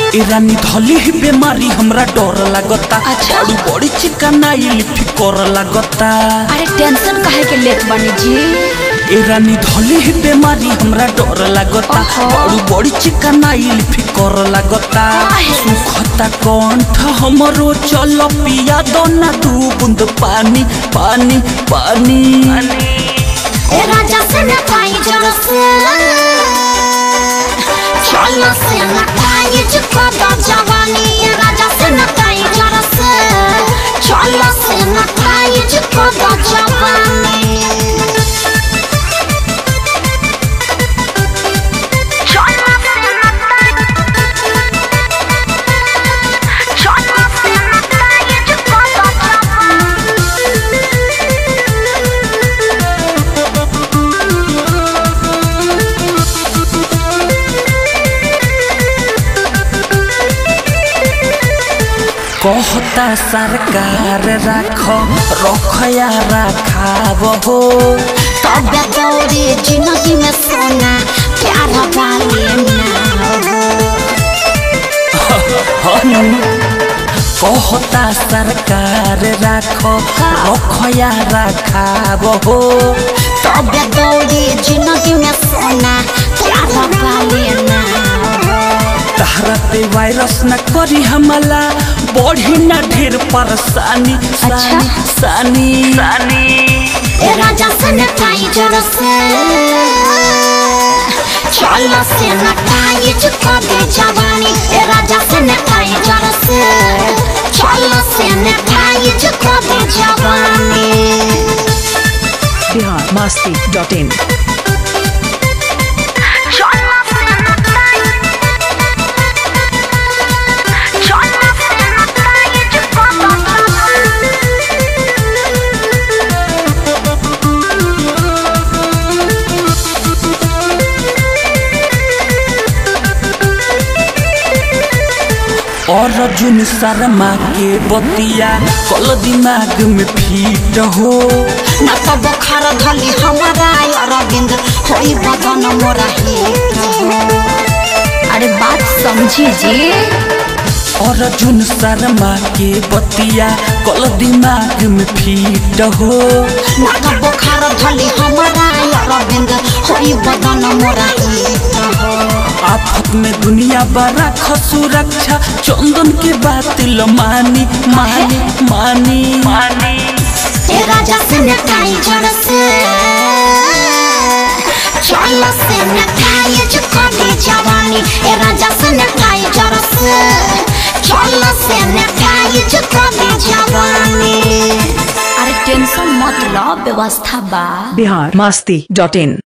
ए रानी धली ही बीमारी हमरा डर लागता अच्छा। बड़ी बड़ी चिकनाई फिकर लागता अरे टेंशन काहे के लेत बानी जी ए रानी धली ही बीमारी हमरा डर लागता ओहो। बड़ी बड़ी चिकनाई फिकर लागता काहे? सुखता कंठ हमरो चल पिया दो ना दू बूंद पानी पानी पानी ए राजा से न पाई जरा से चलो से न पाई जुको दो जवानी ए राजा से न पाई जरा से चलो से न पाई जुको दो जवानी चलो से न पाई चलो से न पाई जुको दो जवानी कहता सरकार राख रखया राखाव हो तबे दौड़े जिंदगी में सोना प्यार वाले हनु कहता सरकार राख रखया राखाव हो तबे दौड़े जिंदगी में सोना प्यार वाले ना तहरा पे वायरस न करी हमला बढ़ी न ढेर परेशानी सानी सानी सानी ए राजा से न पाई जरा से चलो से न पाई चुका दे जवानी ए राजा से न पाई जरा से चलो से न पाई चुका दे जवानी बिहार मस्ती डॉट इन चलो से न पाई चलो से न पाई चुका दे जवानी और अर्जुन शर्मा के बतिया कल दिमाग में फीट हो न तो बुखार धली हमारा अरविंद होई बदन मोरा हित अरे बात समझी जी और अर्जुन शर्मा के बतिया कल दिमाग में फीट हो न तो बुखार धली हमारा अरविंद होई बदन मोरा हित आफत में दुनिया बड़ा सुरक्षा चंदन के बात ल मानी मानी मानी मानी ए राजा से न काई जड़ से चल से न काई चुका दे जवानी ए राजा से न काई जड़ से चल से न काई चुका दे जवानी अरे टेंशन मत लो व्यवस्था बा बिहार मस्ती डॉट इन